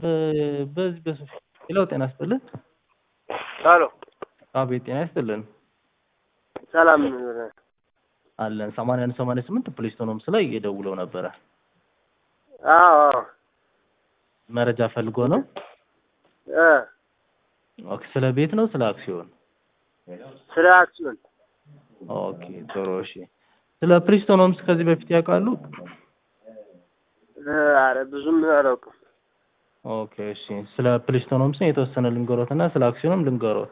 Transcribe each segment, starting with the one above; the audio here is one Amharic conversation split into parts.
በዚህ በሶሻል ሌላው ጤና ይስጥልን። ሄሎ አቤት ጤና ይስጥልን ሰላም አለን። ሰማንያ አንድ ሰማንያ ስምንት ፕሌስቶኖምስ ላይ እየደውለው ነበረ። አዎ አዎ መረጃ ፈልጎ ነው። እ ኦኬ ስለ ቤት ነው ስለ አክሲዮን? ስለ አክሲዮን ኦኬ ጥሩ እሺ። ስለ ፕሪስቶኖምስ ከዚህ በፊት ያውቃሉ? እ ኧረ ብዙም አላውቅም። ኦኬ እሺ። ስለ ፕሪስቶኖምስ የተወሰነ ልንገሮት እና ስለ አክሲዮንም ልንገሮት።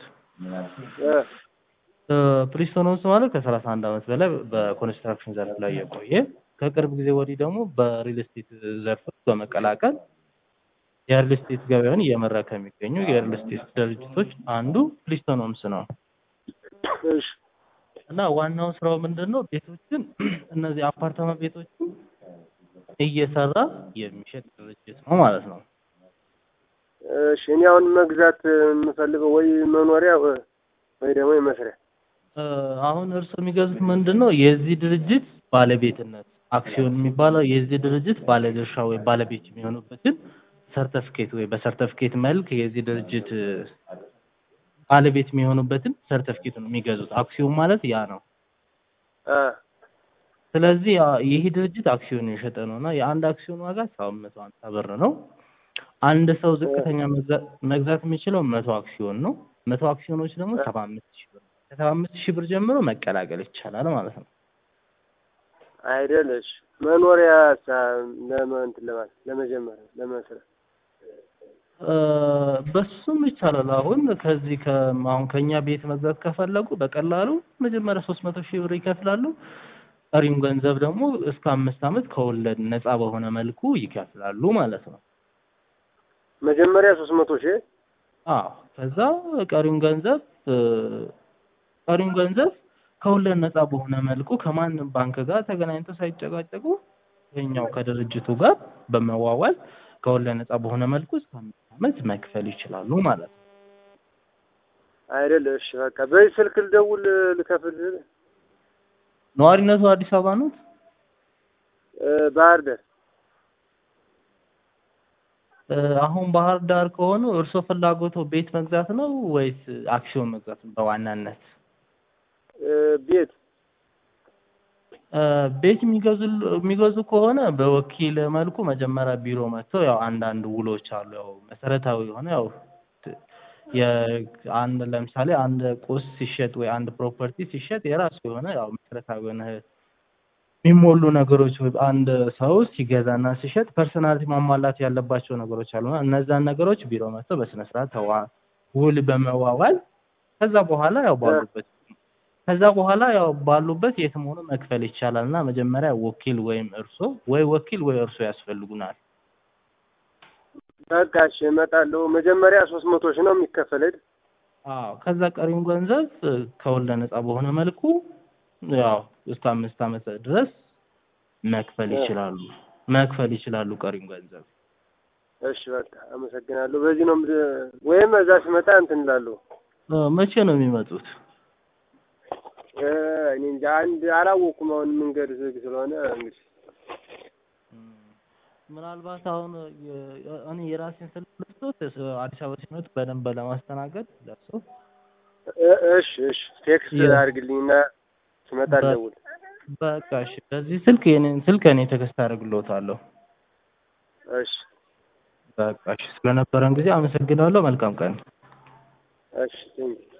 እ ፕሪስቶኖምስ ማለት ከሰላሳ አንድ ዓመት በላይ በኮንስትራክሽን ዘርፍ ላይ የቆየ ከቅርብ ጊዜ ወዲህ ደግሞ በሪል ስቴት ዘርፍ በመቀላቀል የሪል ስቴት ገበያውን እየመራ ከሚገኙ የሪል ስቴት ድርጅቶች አንዱ ፕሪስቶኖምስ ነው እሺ እና ዋናው ስራው ምንድን ነው? ቤቶችን እነዚህ አፓርታማ ቤቶችን እየሰራ የሚሸጥ ድርጅት ነው ማለት ነው። እሺ እኔ አሁን መግዛት የምፈልገው ወይ መኖሪያ ወይ ደግሞ የመስሪያ እ አሁን እርሱ የሚገዙት ምንድን ነው? የዚህ ድርጅት ባለቤትነት አክሲዮን የሚባለው የዚህ ድርጅት ባለድርሻ ወይ ባለቤት የሚሆኑበትን ሰርተፍኬት ወይ በሰርተፍኬት መልክ የዚህ ድርጅት ባለቤት የሚሆኑበትን ሰርተፍኬት ነው የሚገዙት። አክሲዮን ማለት ያ ነው። እ ስለዚህ ያ- ይህ ድርጅት አክሲዮን የሸጠ ነው እና የአንድ አክሲዮን ዋጋ ሰባት መቶ ሀምሳ ብር ነው። አንድ ሰው ዝቅተኛ መግዛ- መግዛት የሚችለው መቶ አክሲዮን ነው። መቶ አክሲዮኖች ደግሞ ሰባ አምስት ሺህ ብር ነው። ከሰባ አምስት ሺህ ብር ጀምሮ መቀላቀል ይቻላል ማለት ነው። አይደል? እሺ መኖሪያ ለመ እንትን ለማለት ለመጀመሪያ ለመስሪያ እ በሱም ይቻላል። አሁን ከዚህ ከ አሁን ከኛ ቤት መግዛት ከፈለጉ በቀላሉ መጀመሪያ ሶስት መቶ ሺህ ብር ይከፍላሉ። ቀሪውን ገንዘብ ደግሞ እስከ አምስት ዓመት ከወለድ ነፃ በሆነ መልኩ ይከፍላሉ ማለት ነው። መጀመሪያ ሶስት መቶ ሺህ አዎ ከዛ ቀሪውን ገንዘብ እ ቀሪውን ገንዘብ ከወለድ ነፃ በሆነ መልኩ ከማንም ባንክ ጋር ተገናኝተው ሳይጨቃጨቁ ከኛው ከድርጅቱ ጋር በመዋዋል ከወለድ ነፃ በሆነ መልኩ እስከ አምስት ዓመት መክፈል ይችላሉ ማለት ነው። አይደል? እሺ በቃ በዚህ ስልክ ልደውል ልከፍል ነዋሪነቱ አዲስ አበባ ነው? እ ባህር ዳር እ አሁን ባህር ዳር ከሆኑ እርስዎ ፍላጎቶ ቤት መግዛት ነው ወይስ አክሲዮን መግዛት ነው በዋናነት? እ ቤት እ ቤት የሚገዙ የሚገዙ ከሆነ በወኪል መልኩ መጀመሪያ ቢሮ መጥተው ያው አንዳንድ ውሎች አሉ። ያው መሰረታዊ የሆነ ያው ት- የአንድ ለምሳሌ አንድ ቁስ ሲሸጥ ወይ አንድ ፕሮፐርቲ ሲሸጥ የራሱ የሆነ ያው መሰረታዊ የሆነ የሚሞሉ ነገሮች ወይ አንድ ሰው ሲገዛና ሲሸጥ ፐርሰናሊቲ ማሟላት ያለባቸው ነገሮች አሉና እነዛን ነገሮች ቢሮ መጥተው በስነ ስርዓት ተዋ ውል በመዋዋል ከዛ በኋላ ያው ባሉበት ከዛ በኋላ ያው ባሉበት የትም ሆኖ መክፈል ይቻላል እና መጀመሪያ ወኪል ወይም እርሶ ወይ ወኪል ወይ እርሶ ያስፈልጉናል። በቃ እሺ እመጣለሁ። መጀመሪያ ሶስት መቶ ሺህ ነው የሚከፈል አይደል? አዎ ከዛ ቀሪውን ገንዘብ እ ከወለድ ነፃ በሆነ መልኩ ያው እስከ አምስት ዓመት ድረስ መክፈል ይችላሉ መክፈል ይችላሉ ቀሪውን ገንዘብ። እሺ በቃ አመሰግናለሁ። በዚህ ነው የምድ- ወይም እዛ ስመጣ እንትን እላለሁ። እ መቼ ነው የሚመጡት? እ እኔ እንጃ አንድ አላወኩም። አሁን መንገድ ዝግ ስለሆነ እንግዲህ ምናልባት አሁን የ- እኔ የራሴን ስልክ ልስጦት ስ- አዲስ አበባ ሲመጡ በደንብ ለማስተናገድ ለእርሶ እ- እሺ እሺ ቴክስት የ- አድርግልኝና ስመጣ በ- ልደውል። በቃ እሺ በዚህ ስልክ የኔን ስልክ እኔ ቴክስት አደርግልዎታለሁ። እሺ በቃ እሺ ስለነበረን ጊዜ አመሰግናለሁ። መልካም ቀን። እሺ ቴንኪው